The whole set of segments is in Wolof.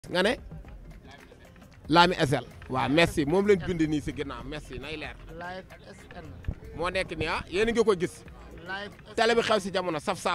nga ne Lami SL waaw merci moom lañ bind nii si ginnaaw merci nay leer live SN moo nekk nii ah yéen a ngi ko gis live télé bi xew si jamono saf sap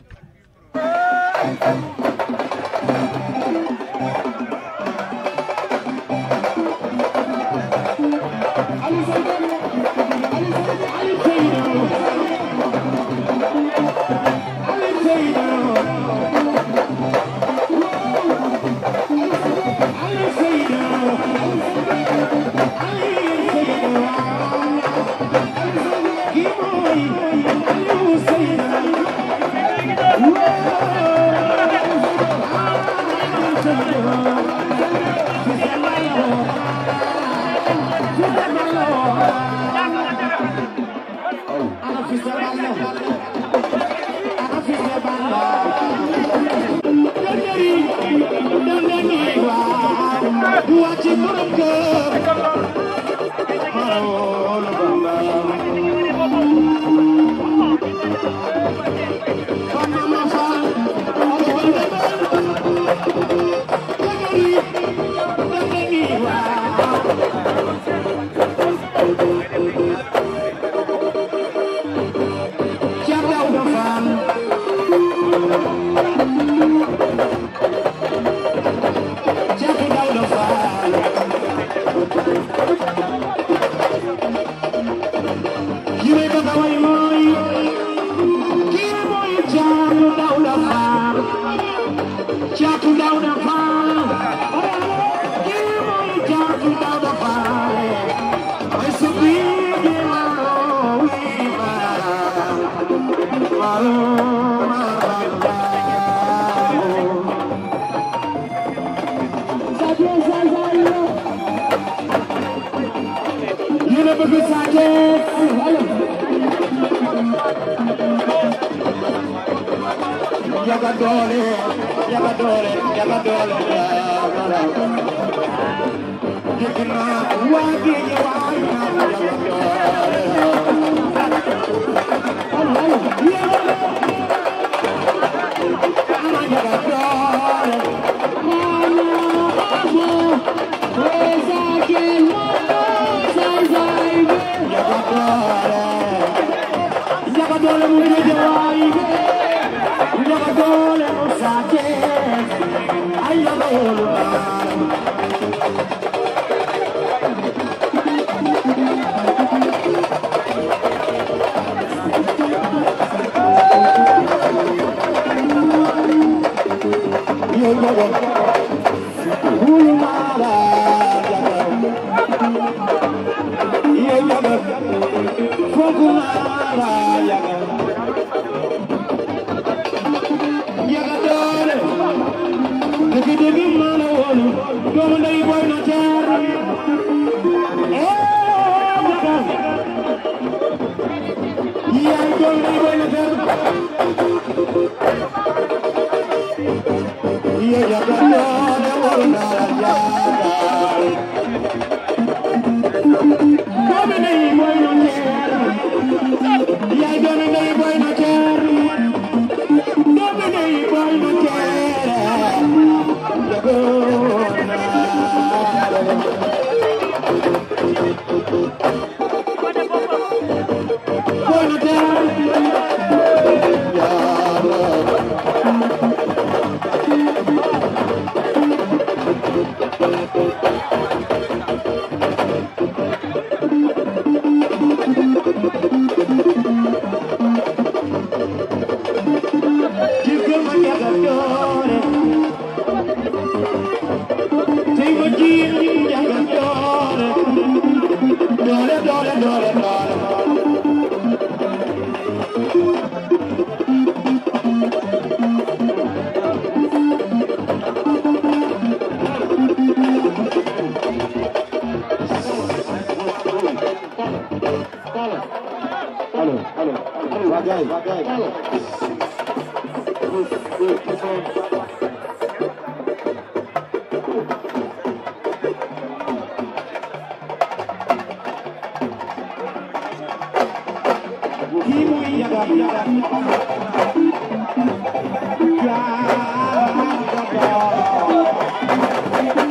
Yaga doole yaga doole yaga doole dégg naa waa géej waay naa yaga doole yaga doole yaga doole yaga doole mu géej waay yaga doole mu saake ay yaga doole yo yaga hulu mala yaga yo yaga fogu mala yaga yaga doole dëgg dëgg maa la woon doomu ndey boy na jaar eh yaga yaay doomu ndey boy na jaar yo yaga doole war na la jaar doomu ndey boy na jaar yaay doomu ndey boy na jaar doomu ndey boy na jaar yaga boy na jaar jigéen ma yaga doole tey ma jiin yaga doole doole doole doole doole allo allo waa gaay waa gaay kii muy yaga yaga yaga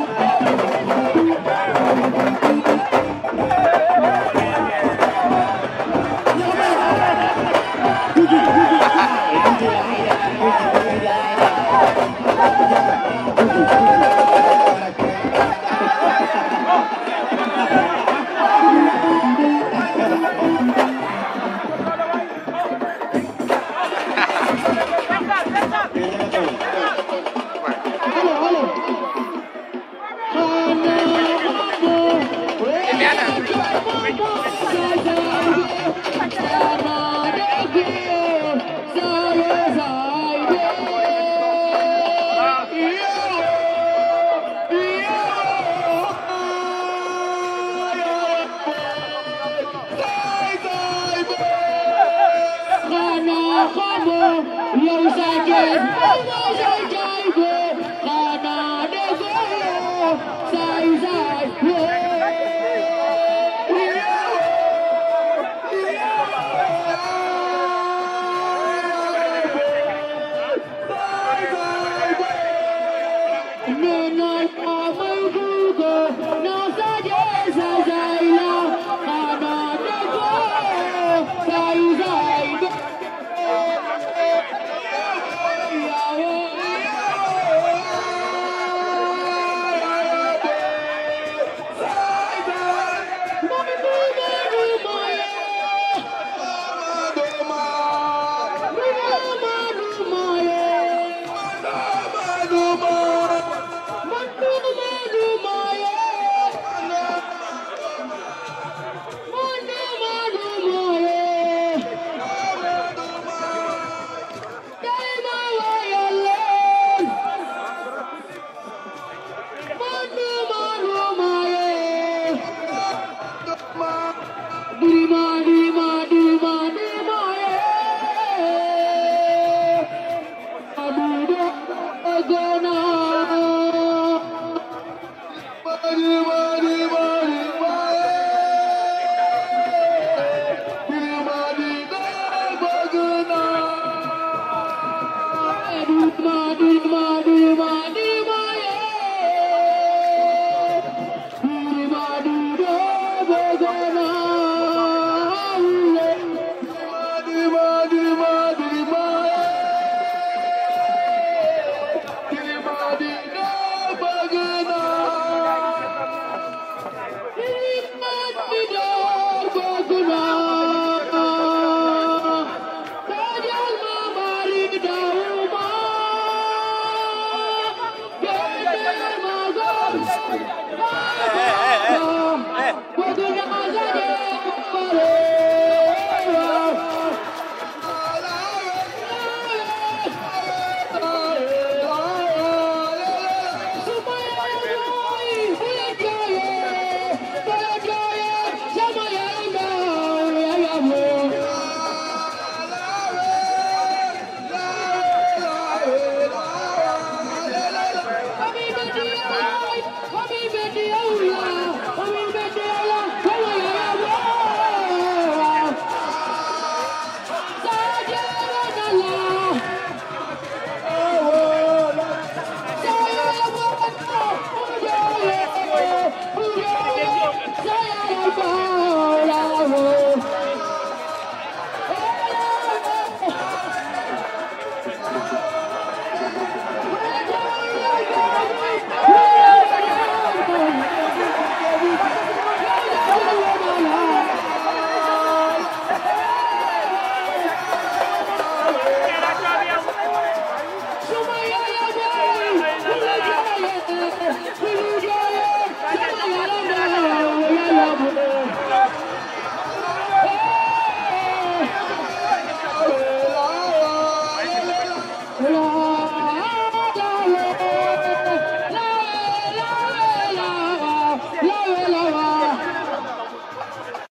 la